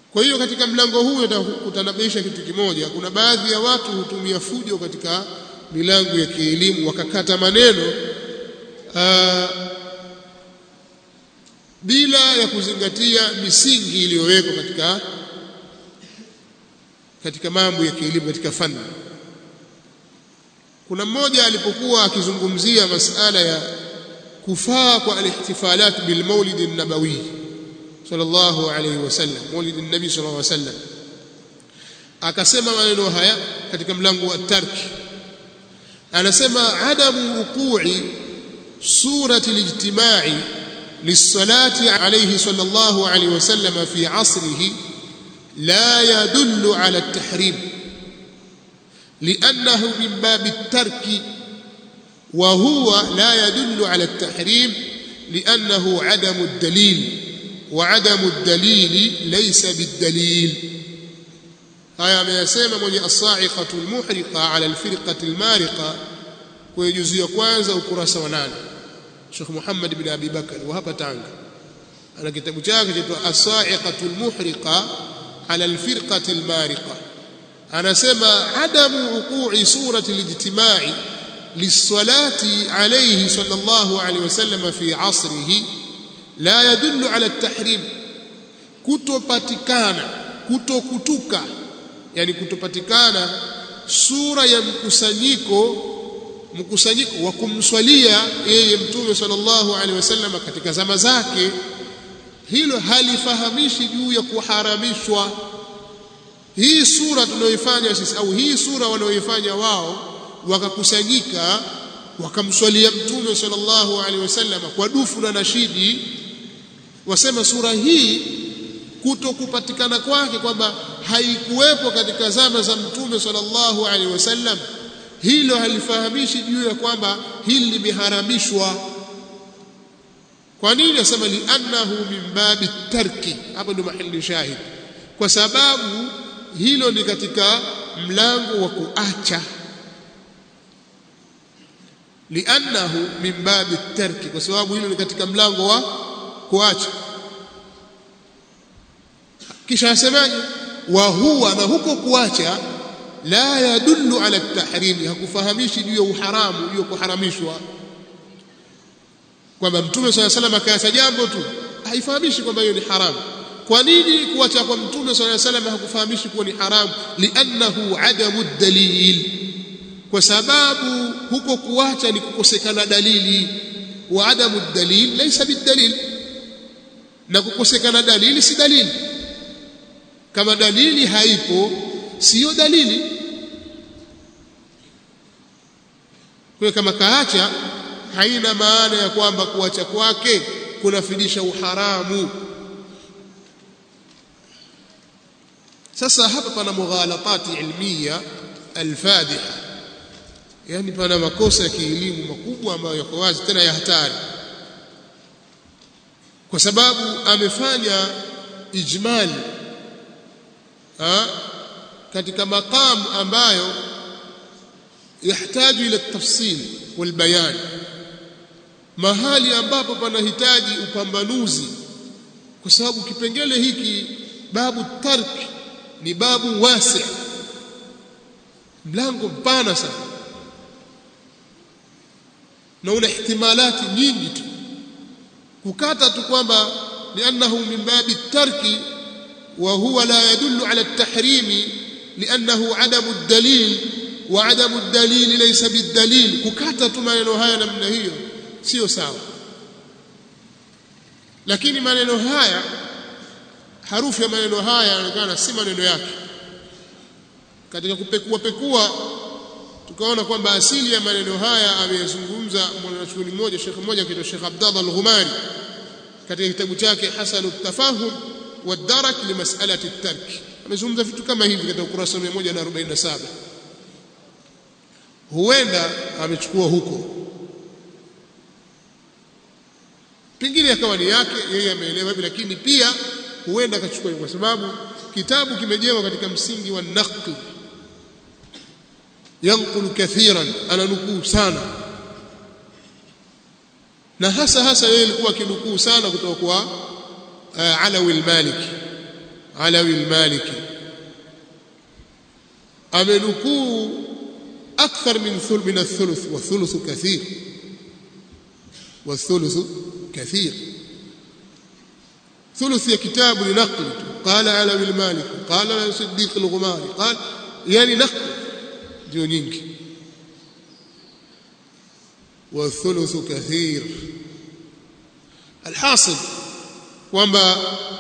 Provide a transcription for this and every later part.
kwa hiyo katika mlango huu utakutanabaisha kitu kimoja kuna baadhi ya watu hutumia fujo katika milango ya kielimu wakakata maneno aa, bila ya kuzingatia misingi iliyowekwa katika katika mambo ya kielimu katika fani kuna mmoja alipokuwa akizungumzia masala ya kufaa kwa alihtifalat bil maulid an-nabawi sallallahu alayhi wasallam maulid an-nabi sallallahu alayhi wasallam akasema maneno haya katika mlango wa tarki anasema adamu wuqu'i surati al-ijtima'i للصلاة عليه صلى الله عليه وسلم في عصره لا يدل على التحريم لأنه من باب الترك وهو لا يدل على التحريم لأنه عدم الدليل وعدم الدليل ليس بالدليل هيا ما يسمى من الصاعقة المحرقة على الفرقة المارقة ويجزي كwanza ukurasa wa 8 Sheikh Muhammad bin Abi Bakar wa hapa Tanga ana kitabu chake chaitwa As-Sa'iqatu al-Muhriqa ala al-Firqati al-Mariqa anasema adamu wuqu'i surati al-ijtima'i lis-salati alayhi sallallahu alayhi wasallam fi 'asrihi la yadullu ala at-tahrim kutopatikana kutokutuka yani kutopatikana sura ya mkusanyiko mkusanyiko wa kumswalia yeye mtume sallallahu alaihi wasallam katika zama zake hilo halifahamishi juu ya kuharamishwa hii sura tunayoifanya sisi au hii sura wanaoifanya wao wakakusanyika wakamswalia mtume sallallahu alaihi wasallam kwa dufu na nashidi wasema sura hii kuto kupatikana kwake kwamba haikuwepo katika zama za mtume sallallahu alaihi wasallam hilo halifahamishi juu ya kwamba hili limeharamishwa kwa nini asema liannahu min babi tarki hapo ndio mahali shahid kwa sababu hilo ni katika mlango wa kuacha liannahu min babi tarki kwa sababu hilo ni katika mlango wa kuacha kisha asemaje wa huwa na huko kuacha la yadullu ala at-tahrim hakufahamishi juu ya uharamu juu ya kuharamishwa kwamba mtume swalla salam akaacha jambo tu haifahamishi kwamba hiyo ni haramu kwa nini kuacha kwa mtume swalla salam hakufahamishi kuwa ni haramu liannahu adamu dalil kwa sababu huko kuacha ni kukosekana dalili wa adamu dalil laysa bidalil na kukosekana dalili si dalili kama dalili haipo siyo dalili kwa kama kaacha haina maana ya kwamba kuacha kwake kunafidisha uharamu sasa hapa pana mughalatati ilmiya alfadiha yani pana makosa ya kielimu makubwa ambayo yako wazi tena ya hatari kwa sababu amefanya ijmali ha? katika maqam ambayo yahitaji ila tafsil wal bayan mahali ambapo panahitaji upambanuzi kwa sababu kipengele hiki babu tark ni babu wasi mlango mpana sana na una ihtimalati nyingi tu kukata tu kwamba liannahu min babi tarki wa huwa la yadullu ala at-tahrimi لأنه عدم الدليل وعدم الدليل ليس بالدليل kukata tu maneno haya namna hiyo sio sawa lakini maneno haya harufu ya maneno haya yanaonekana si maneno yake katika kupekua pekua tukaona kwamba asili ya maneno haya ameyazungumza mwanachuoni mmoja shekhe mmoja kitwa Sheikh Abdallah Al-Ghumari katika kitabu chake Hasanu Tafahum wa Darak li mas'alati at-tark amezungumza vitu kama hivi katika ukurasa 147 huenda amechukua huko pengine akawa ni yake yeye ameelewa hivi lakini pia huenda akachukua kwa sababu kitabu kimejengwa katika msingi wa naql yanqulu kathiran ananukuu sana na hasa hasa yeye alikuwa akinukuu sana kutoka kwa uh, Alawi al-Maliki Alawi al-Maliki amenukuu akthar min thuluth min ath-thuluth wa thuluth kathir wa thuluth kathir ثلث يا كتاب لنقل قال علوي المالك قال صديق الغماري قال يعني نقل ndio nyingi والثلث كثير الحاصل kwamba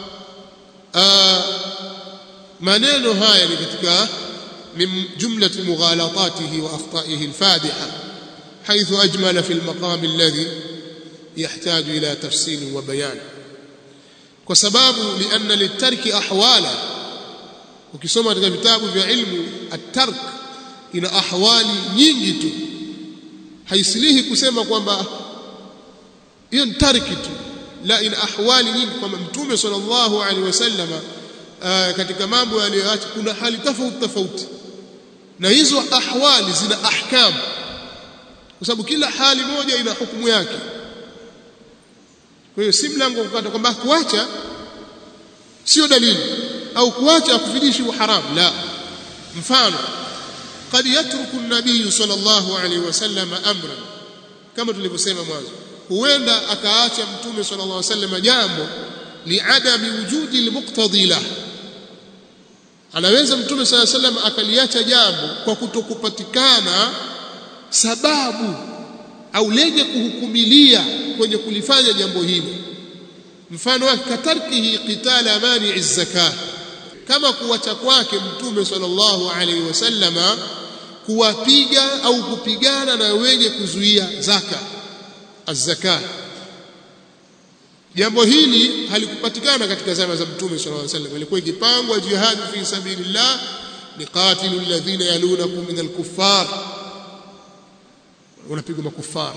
maneno haya ni katika min jumlati mughalatatihi wa akhtaihi alfadiha حيث أجمل في المقام الذي يحتاج إلى تفصيل وبيان kwa sababu lianna litarki ahwala ukisoma katika vitabu vya ilmu at-tark ina ahwali nyingi tu haisilihi kusema kwamba hiyo ni tarki tu la ina ahwali nyingi kwamba mtume sallallahu alaihi wasallama katika mambo aliyoacha kuna hali tofauti tofauti na hizo ahwali zina ahkam kwa sababu kila hali moja ina hukumu yake kwa hiyo si mlango kukata kwamba kuacha sio dalili au kuacha akufidishi uharamu la mfano قد يترك النبي صلى الله عليه وسلم امرا kama tulivyosema mwanzo huenda akaacha mtume صلى الله عليه وسلم jambo liadami wujudi almuqtadi lah anaweza mtume صلى الله عليه وسلم akaliacha jambo kwa kutokupatikana sababu au lenye kuhukumilia kwenye kulifanya jambo hili mfano wake katarkihi qitala mani zakah kama kuwacha kwake mtume sallallahu alaihi wasallama kuwapiga au kupigana na wenye kuzuia zaka az-zakah jambo hili halikupatikana katika zama za mtume sallallahu alaihi wasallam ilikuwa ikipangwa jihad fi sabilillah liqatilu alladhina yalunakum min al-kuffar unapigwa makufara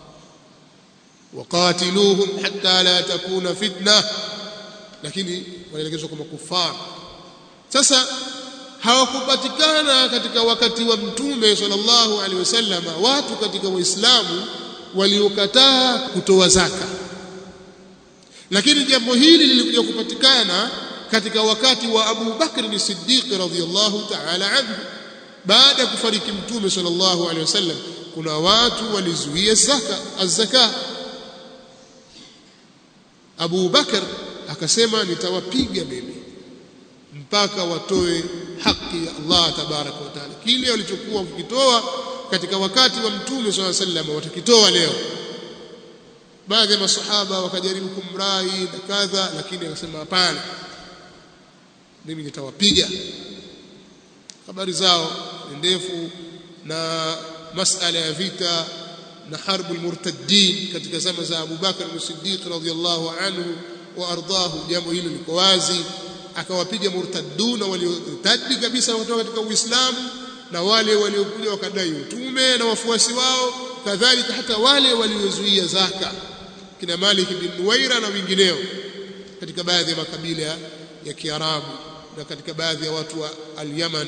waqatiluhum hatta la takuna fitna lakini wanaelekezwa kwa makufara sasa hawakupatikana katika wakati wa mtume sallallahu alaihi wasallam watu katika waislamu waliokataa kutoa zaka lakini jambo hili lilikuja kupatikana katika wakati wa Abu Bakr as-Siddiq radhiyallahu ta'ala anhu baada ya kufariki mtume sallallahu alaihi wasallam kuna watu walizuia zaka az-zaka Abu Bakar akasema nitawapiga mimi mpaka watoe haki ya Allah tabaraka wa taala kile walichokuwa kukitoa katika wakati wa mtume swalla sallam watakitoa leo baadhi ya masahaba wakajaribu kumrai na kadha lakini akasema hapana mimi nitawapiga habari zao ni ndefu na masala ya vita na harbu almurtaddin katika zama za Abu Bakar as-Siddiq radhiyallahu anhu wa ardahu jambo hilo liko wazi akawapiga murtadduna waliotaddi kabisa kutoka katika Uislamu na wale waliokuja wakadai utume na wafuasi wao kadhalika hata wale waliozuia zaka kina Malik bin Nuwaira na wengineo katika baadhi ya makabila ya Kiarabu na katika baadhi ya watu wa al-Yaman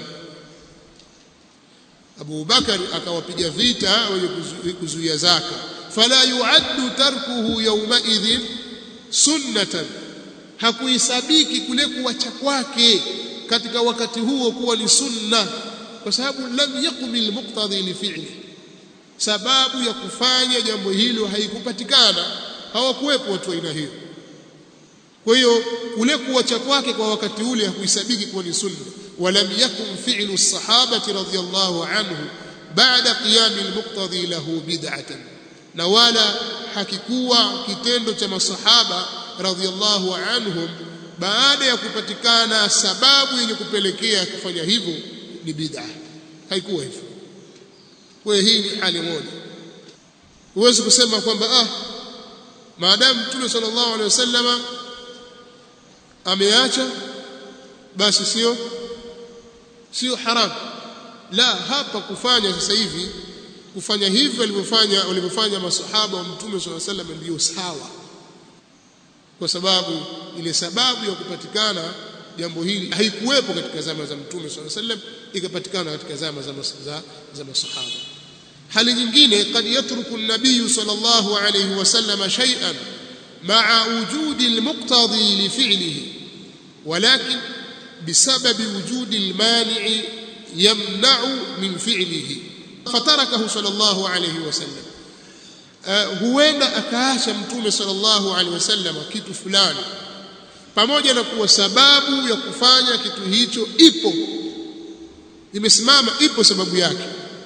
Abu Bakar akawapiga vita wenye kuzuia zaka fala yuaddu tarkuhu yawma idhin sunnatan hakuisabiki kule kuwacha kwake katika wakati huo kuwa ni sunna kwa sababu lam yakmil muqtadi li fi'li sababu ya kufanya jambo hilo haikupatikana hawakuwepo watu aina hiyo kwa hiyo kule kuwacha kwake kwa wakati ule hakuisabiki kuwa ni sunna ولم يكن فعل الصحابة رضي الله عنه بعد قيام المقتضي له بدعة na wala hakikuwa kitendo cha masahaba radhiallahu anhum baada ya kupatikana sababu yenye kupelekea kufanya hivyo ni bid'a haikuwa hivyo kwa hii ni hali moja huwezi kusema kwamba ah maadamu mtume sallallahu alaihi wasallama ameacha basi sio sio haram la hapa kufanya sasa hivi kufanya hivyo walivyofanya walivyofanya masahaba wa mtume swalla sallam ndio sawa kwa sababu ile sababu ya kupatikana jambo hili haikuwepo katika zama za mtume swalla sallam ikapatikana katika zama za za, za masahaba hali nyingine kad yatruku an-nabiy sallallahu alayhi wasallam shay'an ma'a wujudi al-muqtadi li fi'lihi walakin bisababi wujudi almani'i yamna'u min fi'lihi fatarakahu sallallahu alayhi wasallam uh, huenda akaacha mtume sallallahu alaihi wasallam kitu fulani pamoja na kuwa sababu ya kufanya kitu hicho ipo imesimama ipo sababu yake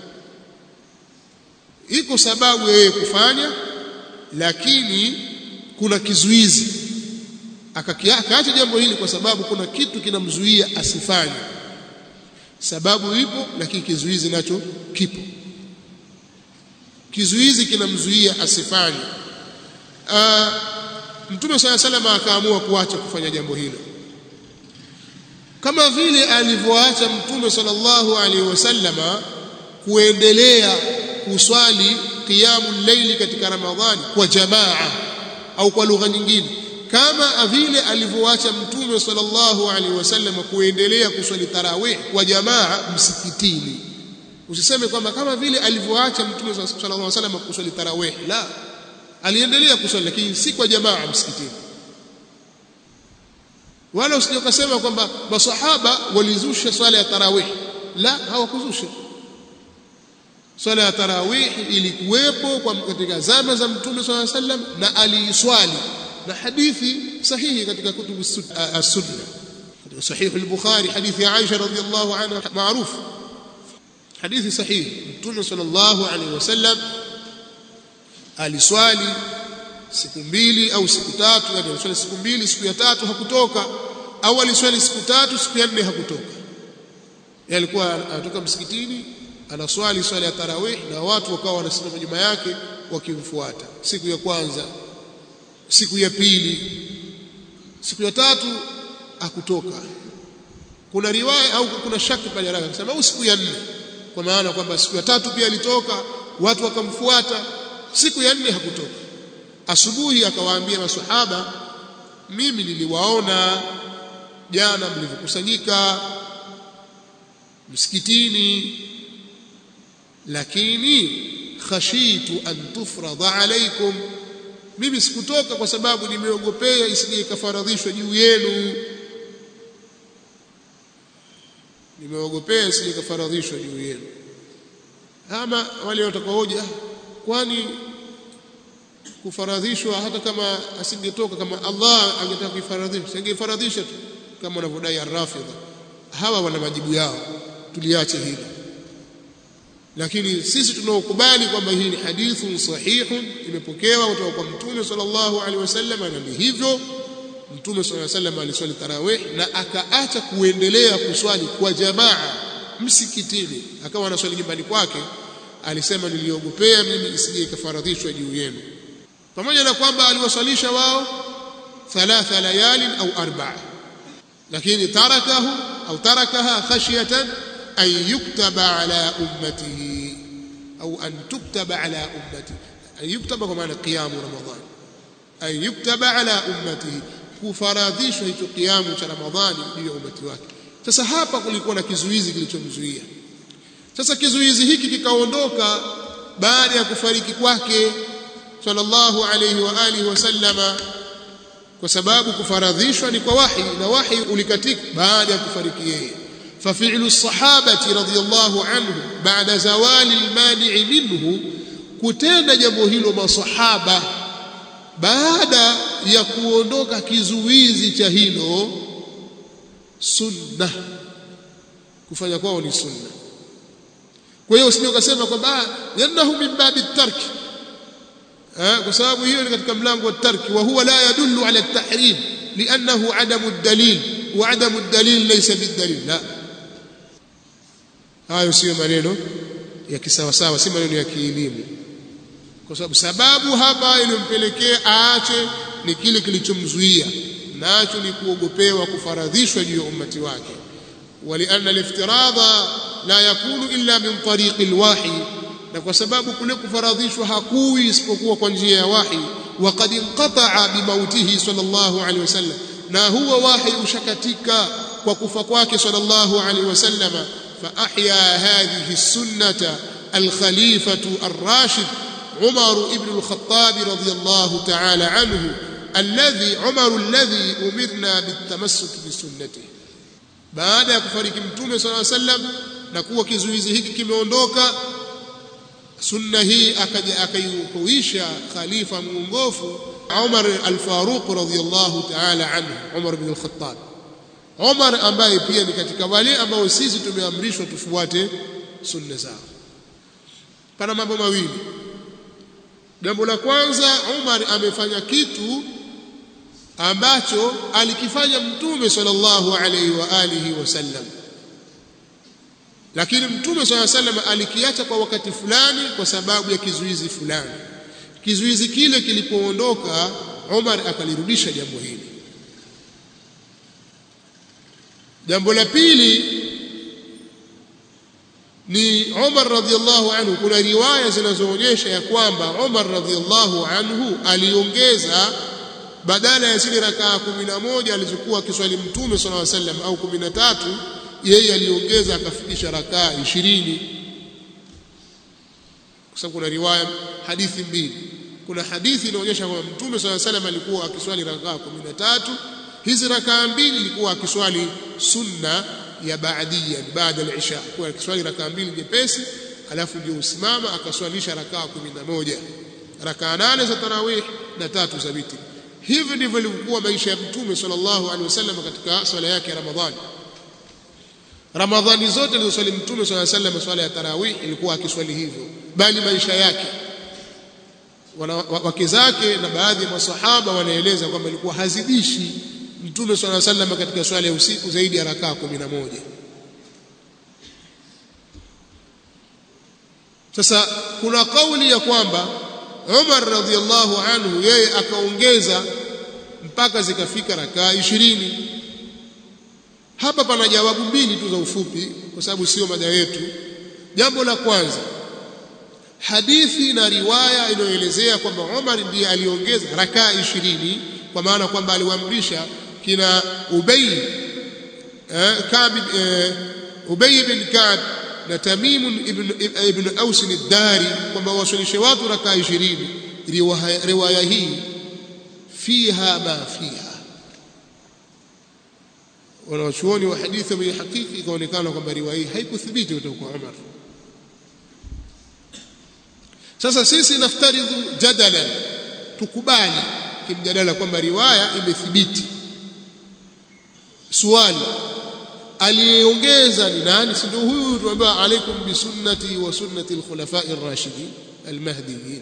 iko sababu yeye kufanya lakini kuna kizuizi akaacha jambo hili kwa sababu kuna kitu kinamzuia asifanye sababu ipo lakini kizuizi nacho kipo kizuizi kinamzuia asifanye mtume swalla salama akaamua kuacha kufanya jambo hilo kama vile alivyoacha mtume sallallahu alaihi wasallama kuendelea kuswali qiyamul layli katika ramadhani kwa jamaa au kwa lugha nyingine kama vile alivyoacha mtume sallallahu alaihi wasallam kuendelea kuswali tarawih kwa jamaa msikitini usiseme kwamba kama vile alivyoacha mtume sallallahu alaihi wasallam kuswali tarawih la aliendelea kuswali lakini si kwa jamaa msikitini wala usije ukasema kwamba masahaba walizusha swala ya tarawih la hawakuzusha swala ya tarawih ilikuwepo katika zama za mtume sallallahu alaihi wasallam na aliiswali na hadithi sahihi katika kutubu as-sunna katika sahih al-bukhari hadithi Aisha radhiyallahu anha maarufu hadithi sahihi mtume sallallahu alaihi wasallam aliswali siku mbili au siku tatu yani aliswali siku mbili siku ya tatu hakutoka au aliswali siku tatu siku ya nne hakutoka yeye alikuwa anatoka msikitini anaswali swala ya tarawih na watu wakawa wanasimama nyuma yake wakimfuata siku ya kwanza siku ya pili siku ya tatu akutoka kuna riwaya au kuna shaki pale haraka akasema au siku ya nne kwa maana kwamba siku ya tatu pia alitoka watu wakamfuata siku ya nne hakutoka asubuhi akawaambia maswahaba mimi niliwaona jana mlivyokusanyika msikitini lakini khashitu an tufrada alaikum mimi sikutoka kwa sababu nimeogopea isije ikafaradhishwa juu yenu nimeogopea isije ikafaradhishwa juu yenu ama wale watakaoja kwani kufaradhishwa hata kama asingetoka kama Allah angetaka kuifaradhisha singefaradhisha tu kama wanavyodai ar-rafidha hawa wana majibu yao tuliache hilo lakini sisi tunaokubali kwamba hii ni hadithu sahihun imepokewa kutoka kwa mtume sallallahu alaihi wasallam na ni hivyo mtume sallallahu alaihi wasallam aliswali tarawih na akaacha kuendelea kuswali kwa jamaa msikitini akawa anaswali nyumbani kwake alisema niliogopea mimi isije ikafaradhishwa juu yenu pamoja na kwamba aliwaswalisha wao thalatha layalin au arba'a lakini tarakahu au tarakaha khashyatan أن يكتب على أمته أو أن تكتب على أمته أن يكتب كما قيام رمضان أن يكتب على أمته kufaradhishwa hicho kiamu cha Ramadhani juu ya umati wake. Sasa hapa kulikuwa na kizuizi kilichomzuia. Sasa kizuizi hiki kikaondoka baada ya kufariki kwake sallallahu alayhi wa alihi wasallama, kwa sababu kufaradhishwa ni kwa wahi na wahi ulikatika baada ya kufariki yeye. ففعل الصحابة رضي الله عنهم بعد زوال المانع منه kutenda jambo hilo masahaba baada ya kuondoka kizuizi cha hilo sunna kufanya kwao ni sunna kwa hiyo usije ukasema kwamba yanahu min babi tark kwa sababu hiyo ni katika mlango wa tarki wa huwa la yadullu ala at-tahrim li'annahu adamu ad-dalil wa adamu ad-dalil laysa bid-dalil la hayo sio maneno ya kisawasawa si maneno ya kielimu kwa sababu sababu hapa iliyompelekea aache ni kile kilichomzuia nacho ni kuogopewa kufaradhishwa juu ya ummati wake walianna aliftiradha la yakunu illa min tariqi alwahi na kwa sababu kule kufaradhishwa hakui isipokuwa kwa njia ya wahi waqad inqata'a bimautihi sallallahu alaihi wasallam na huwa wahi ushakatika kwa kufa kwake sallallahu alaihi wasallama فأحيا هذه السنة الخليفة الراشد عمر بن الخطاب رضي الله تعالى عنه الذي عمر الذي أمرنا بالتمسك بسنته baada ya kufariki mtume sallallahu alaihi wasallam na kuwa kizuizi hiki kimeondoka sunna hii akaja akaihuisha khalifa mwongofu Umar al-Faruq radhiyallahu ta'ala anhu Umar ibn al-Khattab Umar ambaye pia ni katika wale ambao sisi tumeamrishwa tufuate sunna zao pana mambo mawili jambo la kwanza Umar amefanya kitu ambacho alikifanya mtume sallallahu alaihi wa alihi wasallam lakini mtume sallallahu alaihi wasallam alikiacha kwa wakati fulani kwa sababu ya kizuizi fulani kizuizi kile kilipoondoka Umar akalirudisha jambo hili jambo la pili ni Umar radhiallahu anhu kuna riwaya zinazoonyesha ya kwamba Umar radhiallahu anhu aliongeza badala ya zile rakaa kumi na moja alizokuwa akiswali mtume sallallahu alaihi wasallam au kumi na tatu yeye aliongeza akafikisha rakaa ishirini kwa sababu kuna riwaya hadithi mbili kuna hadithi inaonyesha kwamba mtume sallallahu alaihi wasallam alikuwa akiswali rakaa kumi na tatu hizi rakaa mbili ilikuwa akiswali sunna ya baadia baada al-isha kwa akiswali rakaa mbili nyepesi alafu ndio usimama akaswalisha rakaa kumi na moja rakaa nane za tarawih na tatu za witri hivi ndivyo ilivyokuwa maisha ya mtume sallallahu alaihi wasallam katika swala yake ya ramadhani ramadhani zote alizoswali mtume sallallahu alaihi wasallam swala ya tarawih ilikuwa akiswali hivyo bali maisha yake wake zake na baadhi ya masahaba wanaeleza kwamba ilikuwa hazidishi mtume swalla sallam katika swala ya usiku zaidi ya rakaa kumi na moja sasa kuna kauli ya kwamba Umar radhiallahu anhu yeye akaongeza mpaka zikafika rakaa ishirini hapa pana jawabu mbili tu za ufupi kwa sababu sio mada yetu jambo la kwanza hadithi na riwaya inayoelezea kwamba Umar ndiye aliongeza rakaa ishirini kwa maana kwamba aliwaamrisha kina Ubay eh, Ka'b eh, Ubay bin Ka'b na Tamim ibn ibn Aus ad-Dari kwamba wasalishe watu rakaa 20 riwaya hii fiha ma fiha wanawachuoni wa hadithi wa hakiki ikaonekana kwamba riwaya hii haikuthibiti kutoka kwa Umar sasa sisi naftaridhu jadalan tukubali kimjadala kwamba riwaya imethibiti swali aliyeongeza ni nani si ndio huyu tuambiwa alaikum bisunnati wa sunnati alkhulafai ar-rashidin almahdiyin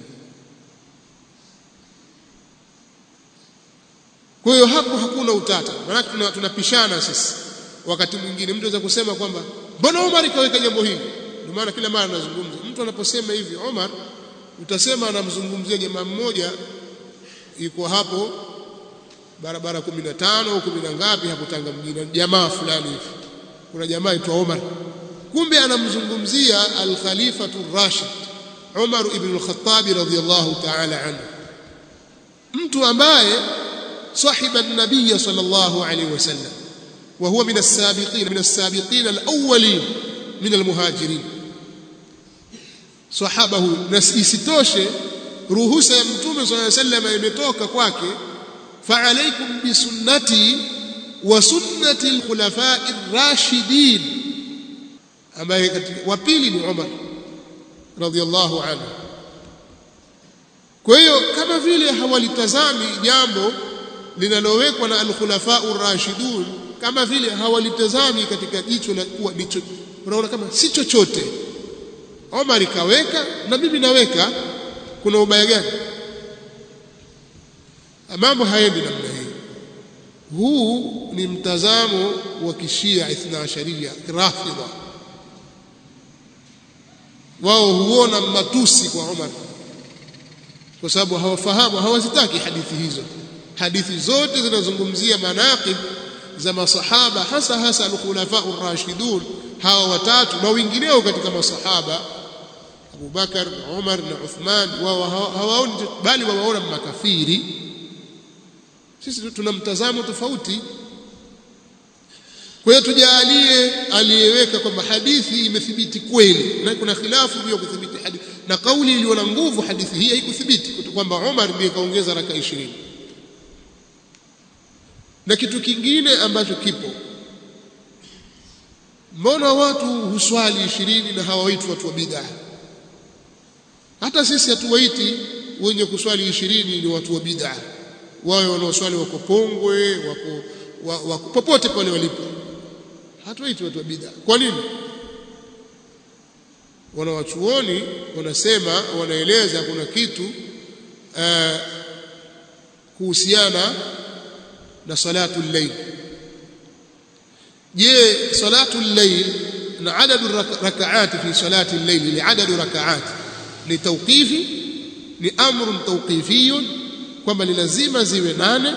kwa hiyo hapo hakuna utata maana tunapishana sisi wakati mwingine mtu anaweza kusema kwamba mbona Umar kaweka jambo hili ndio maana kila mara nazungumza mtu anaposema hivi Umar utasema anamzungumzia jamaa mmoja yuko hapo barabara 15 au 10 na ngapi hapo Tanga mjini jamaa fulani hivi kuna jamaa aitwa Umar kumbe anamzungumzia al-Khalifatu Rashid Umar ibn al-Khattab radhiyallahu ta'ala anhu mtu ambaye صاحب النبي صلى الله عليه وسلم وهو من السابقين من السابقين الأولين من المهاجرين صحابه isitoshe ruhusa ya mtume صلى الله عليه وسلم imetoka kwake فعليكم بسنتي وسنة الخلفاء الراشدين ambaye wa pili ni Umar radhiallahu anhu kwa hiyo kama vile hawalitazami jambo linalowekwa na al-khulafa ar-rashidun kama vile hawalitazami katika jicho la kuwa jicho unaona kama si chochote Omar kaweka na mimi naweka kuna ubaya gani mambo haendi namna hii huu ni mtazamo wa kishia ithna asharia rafidha wao huona matusi kwa Omar kwa sababu hawafahamu hawazitaki hadithi hizo hadithi zote zinazungumzia manaqib za masahaba hasa hasa al-khulafa ar-rashidun hawa watatu na wengineo katika masahaba Abu Bakar Umar na Uthman wao hawaoni bali wawaona makafiri sisi tuna mtazamo tofauti kwa hiyo tujalie aliyeweka kwamba hadithi imethibiti kweli na kuna khilafu juu ya kuthibiti hadithi na kauli iliyo na nguvu hadithi hii haikuthibiti kwamba Umar ndiye kaongeza raka 20 na kitu kingine ambacho kipo mbona watu huswali ishirini na hawaitwi watu wa bid'a hata sisi hatuwaiti wenye kuswali ishirini ni watu wa bid'a wawe wanaoswali wako Pongwe wako, wako popote pale walipo hatuwaiti watu wa bid'a kwa nini wanawachuoni wanasema wanaeleza kuna kitu uh, kuhusiana na salatu layl je salatu layl na adadu rakaati fi salati layl ni adadu rakaati ni tawqifi ni amrun tawqifiyun kwamba ni lazima ziwe nane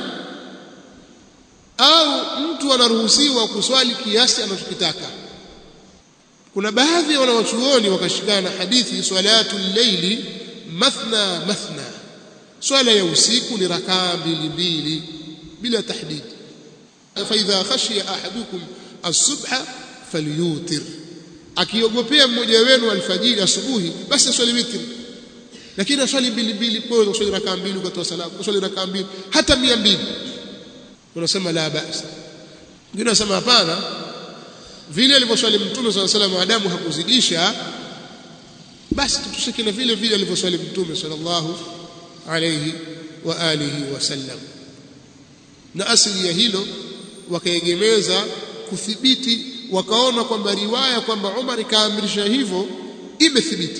au mtu anaruhusiwa kuswali kiasi anachokitaka kuna baadhi ya wanawachuoni wakashikana hadithi salatu llaili mathna mathna swala ya usiku ni rakaa mbili mbili bila tahdid fa idha khashiya ahadukum as-subha falyutir akiogopea mmoja wenu alfajiri asubuhi basi aswali witri lakini aswali mbili mbili kwa kuswali rakaa mbili ukatoa salamu kuswali rakaa mbili hata 200 unasema la basi wengine wanasema hapana vile alivyoswali mtume swalla salam adamu hakuzidisha basi tutushike na vile vile alivyoswali mtume sallallahu alayhi wa alihi wasallam na asili ya hilo wakaegemeza kuthibiti wakaona kwamba riwaya kwamba Umar kaamrisha hivyo imethibiti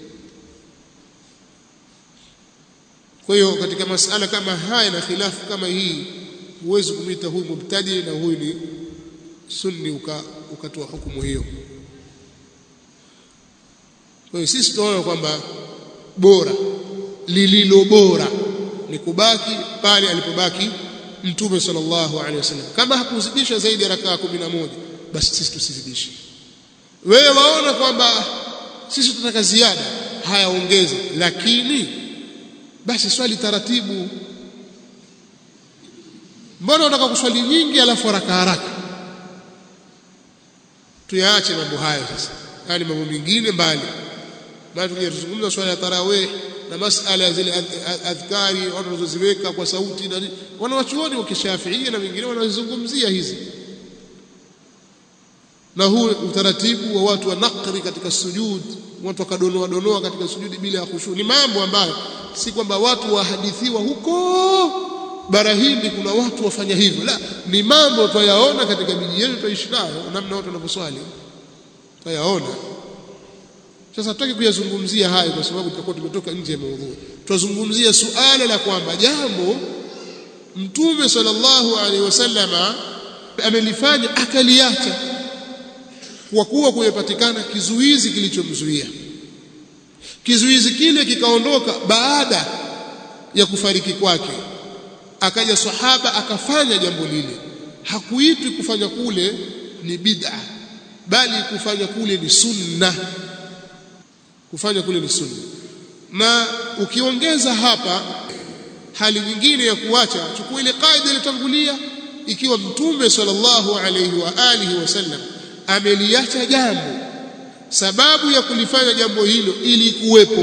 kwa hiyo katika masala kama haya na khilafu kama hii huwezi kumwita huyu mubtadi na huyu ni sunni uka, ukatoa hukumu hiyo kwa hiyo sisi tunaona kwamba bora lililo bora ni kubaki pale alipobaki mtume sallallahu alaihi wasallam kama hakuzidisha zaidi ya rakaa 11 basi sisi tusizidishe wewe waona kwamba sisi tunataka ziada hayaongeze lakini basi swali taratibu mbona unataka kuswali nyingi alafu haraka haraka tuyaache mambo hayo sasa yani mambo mengine mbali bali tukija tuzungumza swala ya tarawih na masala ya zile adhkari watu wanazoziweka kwa sauti na wanawachuoni wa kishafiia na wengine wanazungumzia hizi na huu utaratibu wa watu wa nakri katika sujud watu wakadonoa donoa katika sujudi bila ya khushu ni mambo ambayo si kwamba watu wahadithiwa huko bara hindi kuna watu wafanya hivyo la ni mambo twayaona katika miji yetu twaishi nayo namna watu wanavyoswali twayaona sasa hatutaki kuyazungumzia hayo kwa sababu tutakuwa tumetoka nje ya maudhui twazungumzia suala la kwamba jambo mtume sallallahu alaihi wasallama amelifanya akaliacha kwa kuwa kumepatikana kizuizi kilichomzuia kizuizi kile kikaondoka baada ya kufariki kwake akaja sahaba akafanya jambo lile hakuitwi kufanya kule ni bid'a bali kufanya kule ni sunna kufanya kule ni sunna na ukiongeza hapa hali nyingine ya kuacha chukua ile kaida iliyotangulia ikiwa mtume sallallahu alayhi wa alihi wasallam ameliacha jambo sababu ya kulifanya jambo hilo ili kuwepo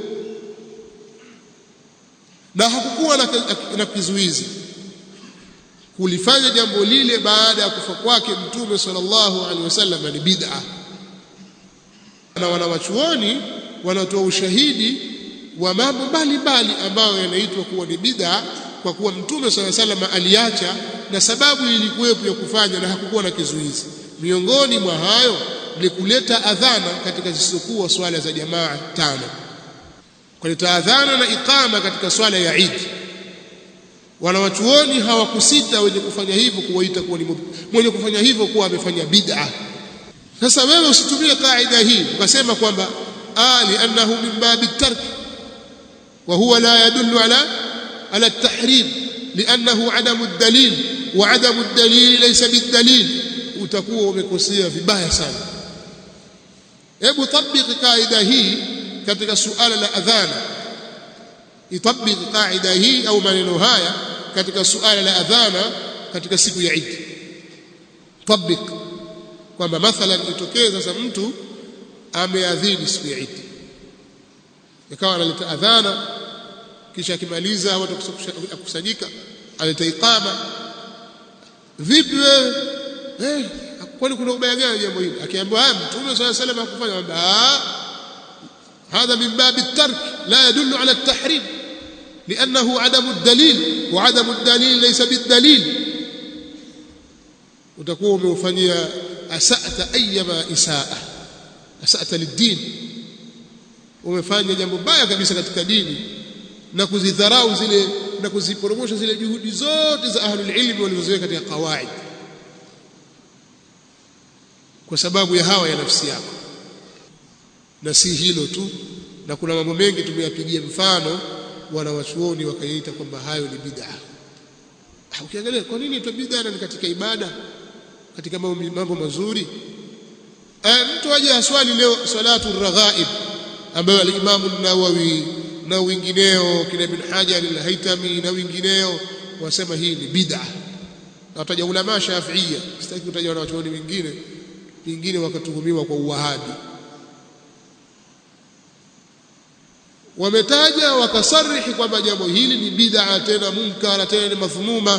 na hakukuwa na, na kizuizi kulifanya jambo lile baada ya kufa kwake mtume sallallahu alaihi wasallam ni bid'a na wanawachuoni wanatoa ushahidi wa mambo mbalimbali ambayo yanaitwa kuwa ni bid'a kwa kuwa mtume sallallahu alaihi wasallam aliacha na sababu ilikuwepo ya kufanya na hakukuwa na kizuizi miongoni mwa hayo ni kuleta adhana katika zisizokuwa swala za jamaa tano kuleta adhana na iqama katika swala ya Eid wanawachuoni hawakusita wenye kufanya hivyo kuwaita kuwa ni mwenye kufanya hivyo kuwa amefanya bid'a sasa wewe usitumie kaida hii ukasema kwamba ah li'annahu min babi tark wa huwa la yadullu ala ala at-tahrim li'annahu adamu ad-dalil wa adamu ad-dalil laysa bid-dalil utakuwa umekosea vibaya sana hebu tabiki kaida hii katika suala la adhana itabiki kaida hii au maneno haya katika suala la adhana katika siku ya Eid tabik kwamba mathalan itokee sasa mtu ameadhini siku ya Eid ikawa analeta adhana kisha akimaliza watu kusanyika aleta iqama vipi wewe eh kwani kuna ubaya gani jambo hili akiambiwa haya mtume swalla salam hakufanya kwamba هذا من باب الترك لا يدل على التحريم لأنه عدم الدليل وعدم الدليل ليس بالدليل utakuwa umeufanyia asata ayyama isaa asata lidin umefanya jambo baya kabisa katika dini na kuzidharau zile na kuziporomosha zile juhudi zote za ahlul ilmi walizoziweka katika qawaid kwa sababu ya hawa ya nafsi yako na si hilo tu na kuna mambo mengi tumeyapigia mfano wanawachuoni wakaita kwamba hayo ni bid'a ukiangalia kwa nini itwa bid'a ni katika ibada katika mambo mazuri e, mtu aje aswali leo salatu raghaib ambayo al-Imam an-Nawawi na wengineo kina Ibn Hajar al-Haytami na wengineo wasema hii ni bid'a na wataja ulama Shafi'ia sitaki kutaja wanachuoni wengine wengine wakatuhumiwa kwa uwahabi wametaja wakasarihi kwamba jambo hili ni bid'a tena munkara tena ni madhmuma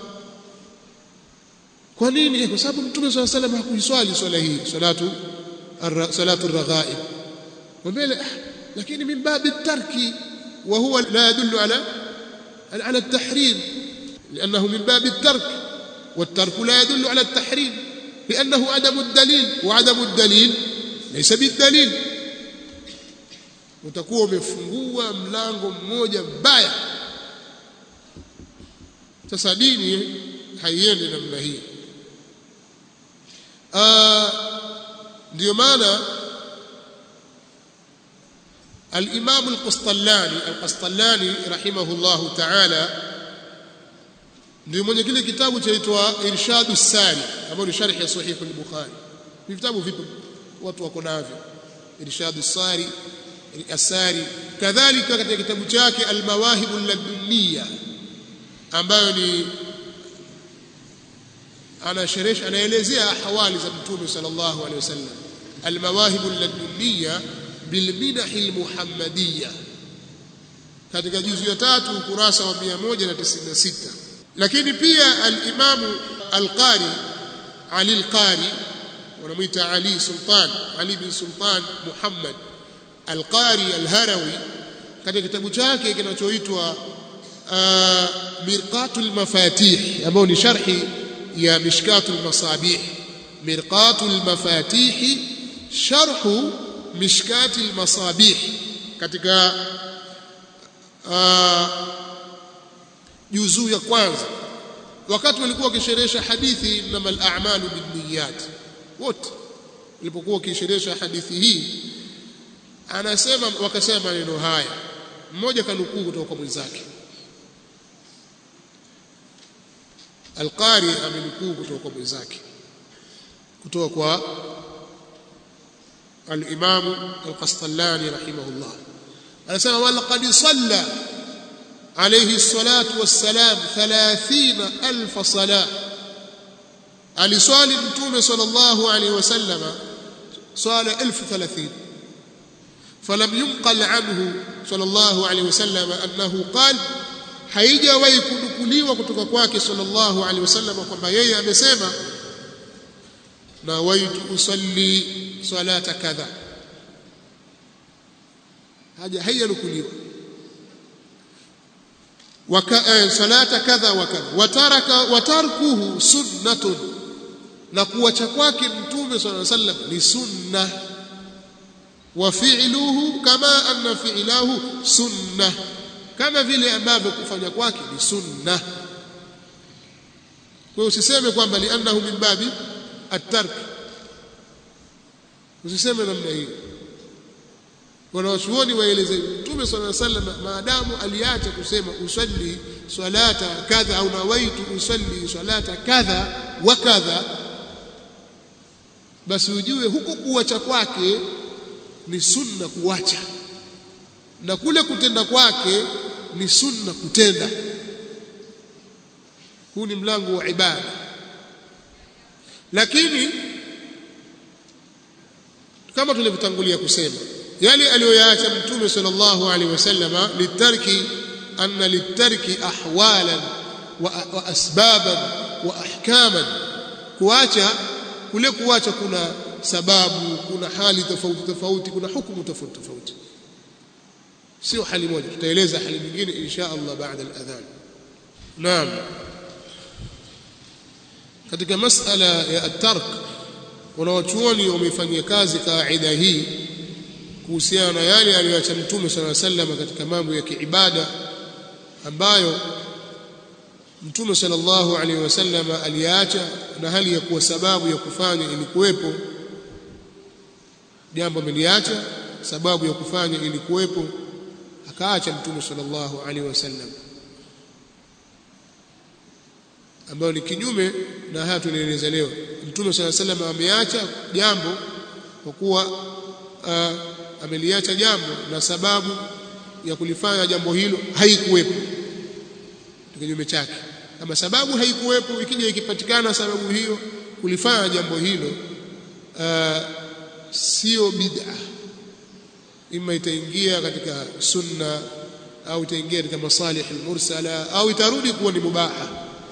kwa nini kwa sababu mtume swalla salam hakuiswali swala hii salatu salatu raghaib mbele lakini min babi tarki wa huwa la yadullu ala ala at-tahrim لانه من باب الترك والترك لا يدل على التحريم لانه عدم الدليل وعدم الدليل ليس بالدليل utakuwa umefungua mlango mmoja mbaya sasa dini haiendi namna hii ndio maana الإمام القسطلاني القسطلاني رحمه الله تعالى ndio mwenye kile kitabu chaitwa Irshadu Sari ambao ni sharhi ya Sahih al-Bukhari. Ni vitabu vipi watu wako navyo? Irshadu Sari Asari kadhalika katika kitabu chake Al-Mawahib al-Ladunniya ambayo ni anasherehesha anaelezea ahwali za Mtume sallallahu alaihi wasallam Al-Mawahib al-Ladunniya bilminah al-Muhammadiyya katika juzu ya tatu ukurasa wa 196 lakini pia al-Imam al-Qari Ali al-Qari wanamuita Ali Sultan Ali bin Sultan Muhammad Al-Qari Al-Harawi katika kitabu chake kinachoitwa Mirqatul Mafatih ambao ni sharhi ya Mishkatul Masabih Mirqatul Mafatih sharhu Mishkatul Masabih katika juzuu ya kwanza wakati walikuwa wakisherehesha hadithi innamal a'malu binniyat wote walipokuwa wakisherehesha hadithi hii anasema wakasema maneno haya mmoja kanukuu kutoka kwa mwenzake Al-Qari amenukuu kutoka kwa mwenzake kutoka kwa al-Imam Al-Qastallani rahimahullah anasema walaqad salla alayhi الصلاه والسلام 30000 صلاه aliswali mtume sallallahu alayhi wasallam swala 1030 فلم ينقل عنه صلى الله عليه وسلم أنه قال haijawahi kunukuliwa kutoka kwake sallallahu alaihi wasallam kwamba yeye amesema na waitu usalli salata kadha haja haijanukuliwa waka salata kadha wa kadha wataraka watarkuhu sunnatun na kuacha kwake mtume sallallahu alaihi wasallam ni sunna وفعله كما أن فعله سنة كما vile ambavyo kufanya kwake ni sunna kwa hiyo usiseme kwamba liannahu min babi at-tark usiseme namna hiyo wanawachuoni waeleze mtume sallallahu alaihi wasallam maadamu aliacha kusema usalli salata kadha au nawaitu usalli salata kadha wa kadha basi ujue huko kuacha kwake ni sunna kuacha na kule kutenda kwake ni sunna kutenda huu ni mlango wa ibada lakini kama tulivyotangulia kusema yale aliyoyaacha mtume sallallahu alaihi wasallam litarki anna litarki ahwalan wa, wa asbaban wa ahkaman kuacha kule kuacha kuna sababu kuna hali tofauti tofauti kuna hukumu tofauti tofauti sio hali moja tutaeleza hali nyingine insha Allah baada al-adhan naam katika masala ya at-tark wanawachuoni wameifanyia kazi kaida hii kuhusiana na yale aliyoacha mtume sala sallam katika mambo ya kiibada ambayo mtume sallallahu alaihi wasallam aliacha na hali ya kuwa sababu ya kufanya ilikuwepo jambo ameliacha sababu ya kufanya ilikuwepo akaacha mtume sallallahu alaihi wasallam ambayo ni kinyume na haya tunaeleza leo mtume sallallahu alaihi wasallam ameacha jambo kwa kuwa uh, ameliacha jambo na sababu ya kulifanya jambo hilo haikuwepo kinyume chake kama sababu haikuwepo ikija ikipatikana sababu hiyo kulifanya jambo hilo uh, sio bid'a ima itaingia katika sunna au itaingia katika masalih almursala au itarudi kuwa ni mubaha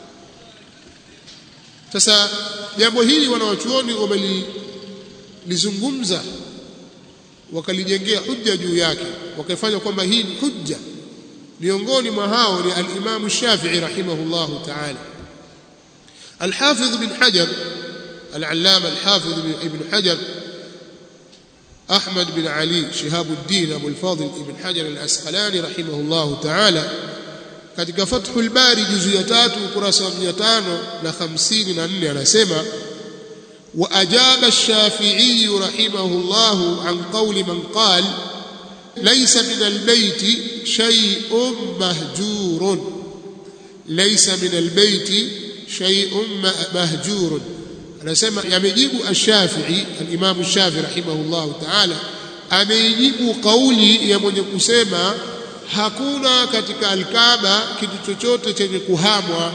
sasa jambo hili wanawachuoni wamelizungumza wakalijengea hujja juu yake wakafanya kwamba hii ni hujja miongoni mwa hao ni al-Imam Shafi'i rahimahullahu ta'ala al-Hafidh bin Hajar al-Allama al-Hafidh ibn Hajar Ahmad bin Ali Shihabuddin Abu al-Fadil ibn Hajar al-Asqalani rahimahullahu ta'ala katika Fathul Bari juzu ya tatu ukurasa wa 554 anasema وأجاب الشافعي رحمه الله عن قول من قال ليس من البيت شيء مهجور ليس من البيت شيء مهجور anasema yamejibu ash-Shafi'i al-Imam ash-Shafi'i rahimahullah ta'ala ameijibu kauli ya mwenye kusema hakuna katika al-Kaaba kitu chochote chenye kuhamwa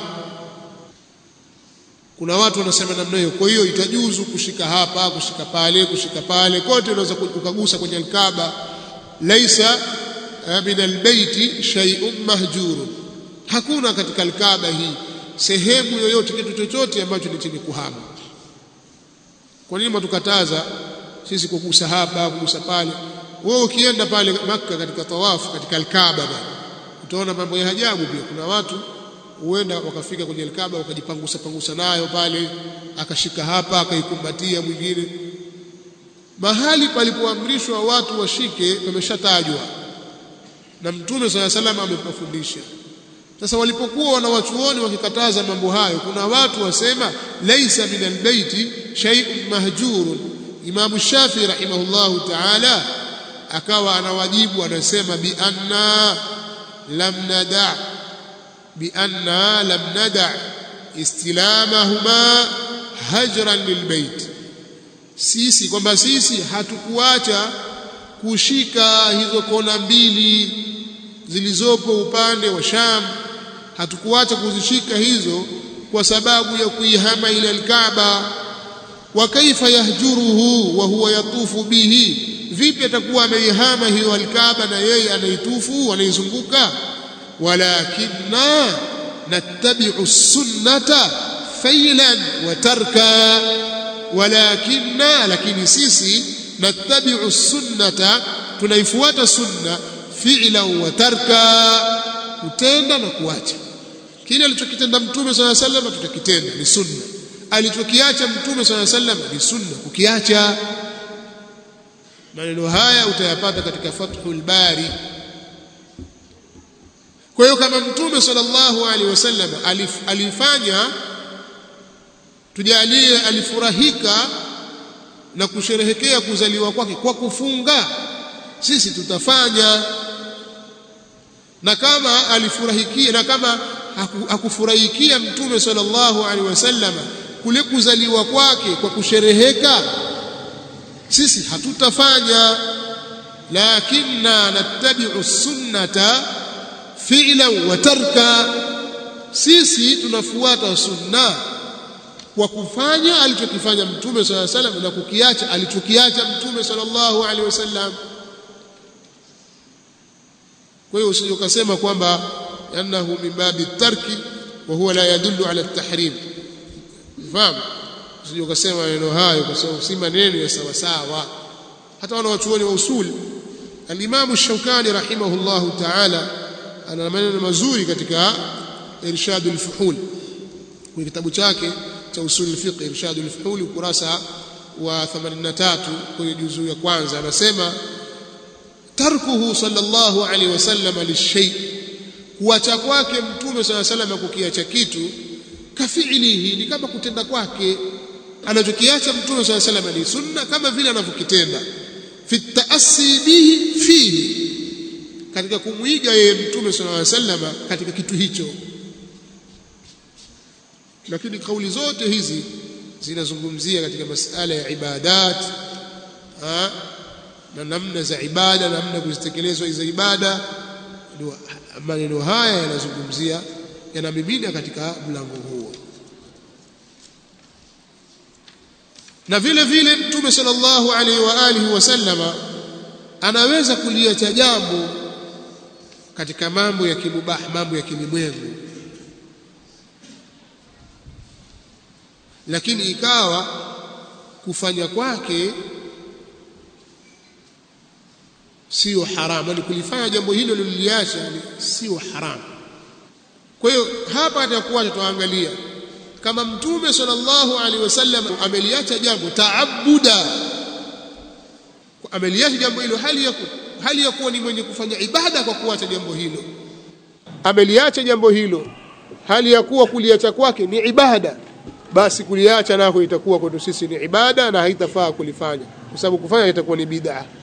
kuna watu wanasema namna hiyo kwa hiyo itajuzu kushika hapa kushika pale kushika pale kote unaweza kukagusa kwenye al-Kaaba laisa min albayti shay'un mahjurun hakuna katika al-Kaaba hii sehemu yoyote kitu chochote ambacho ni chenye kuhama kwa nini matukataza sisi kugusa hapa kugusa pale wewe ukienda pale maka katika tawafu katika al-Kaaba utaona mambo ya ajabu pia kuna watu huenda wakafika kwenye Kaaba wakajipangusa pangusa nayo pale akashika hapa akaikumbatia mwingine mahali palipoamrishwa watu washike pameshatajwa na mtume sala salam amepafundisha sasa walipokuwa wanawachuoni wakikataza mambo hayo kuna watu wasema laisa min albayti shay'un mahjurun Imam Shafi rahimahullahu ta'ala akawa anawajibu anasema bi anna lam nada' بأننا لم ندع استلامهما هجرا للبيت sisi kwamba sisi hatukuacha kushika hizo kona mbili zilizopo upande wa Sham hatukuacha kuzishika hizo kwa sababu ya kuihama ile al-Kaaba wa kaifa yahjuruhu wa huwa yatufu bihi vipi atakuwa ameihama hiyo al-Kaaba na yeye anaitufu anaizunguka ولكننا نتبع السنة فيلا وتركا ولكننا لكن سيسي نتبع السنة tunaifuata sunna fi'la wa tarka kutenda na kuacha kile alichokitenda mtume swalla sallam tutakitenda ni sunna alichokiacha mtume swalla sallam ni sunna kukiacha maneno haya utayapata katika fathul bari kwa hiyo kama mtume sallallahu alaihi wasallam alif, alifanya tujalie alifurahika na kusherehekea kuzaliwa kwake kwa kufunga sisi tutafanya na kama alifurahikia na kama hakufurahikia mtume sallallahu alaihi wasallam kule kuzaliwa kwake kwa kushereheka sisi hatutafanya lakinna nattabi'u sunnata fi'lan wa tarka sisi tunafuata sunna kwa kufanya alichokifanya mtume sallallahu alaihi wasallam na kukiacha alichokiacha mtume sallallahu alaihi wasallam kwa hiyo usije ukasema kwamba annahu min babi tarki wa huwa la yadullu ala at-tahrim fahamu usije ukasema maneno hayo kwa sababu si maneno ya sawa sawa hata wana wachuoni wa usul al-Imam Shawkani rahimahullahu ta'ala ana maneno mazuri katika Irshadul Fuhul kwenye kitabu chake cha usul fiqh Irshadul Fuhul ukurasa wa 83 kwenye juzuu ya kwanza anasema tarkuhu sallallahu alaihi wasallam lishay kuacha kwake mtume sallallahu alaihi wasallam kukiacha kitu kafiilihi ni kama kutenda kwake anachokiacha mtume sallallahu alaihi wasallam ni sunna kama vile anavyokitenda fi taassi bihi fihi katika kumwiga yeye mtume sallallahu alaihi wasallam katika kitu hicho lakini kauli zote hizi zinazungumzia katika masala ya ibadat ha? na namna za ibada namna kuzitekelezwa hizo ibada ndio maneno haya yanazungumzia yanamimina katika mlango huo na vile vile mtume sallallahu alaihi wa alihi wasallama anaweza kuliacha jambo katika mambo ya kimubah mambo ya kilimwengu lakini ikawa kufanya kwake sio haramu yani kulifanya jambo hilo lililiacha sio haramu kwa hiyo hapa atakuwa tutaangalia kama mtume sallallahu alaihi wasallam ameliacha jambo taabuda ameliacha jambo hilo hali ya hali ya kuwa ni mwenye kufanya ibada kwa kuacha jambo hilo ameliacha jambo hilo hali ya kuwa kuliacha kwake ni ibada basi kuliacha nako itakuwa kwetu sisi ni ibada na haitafaa kulifanya kwa sababu kufanya itakuwa ni bid'a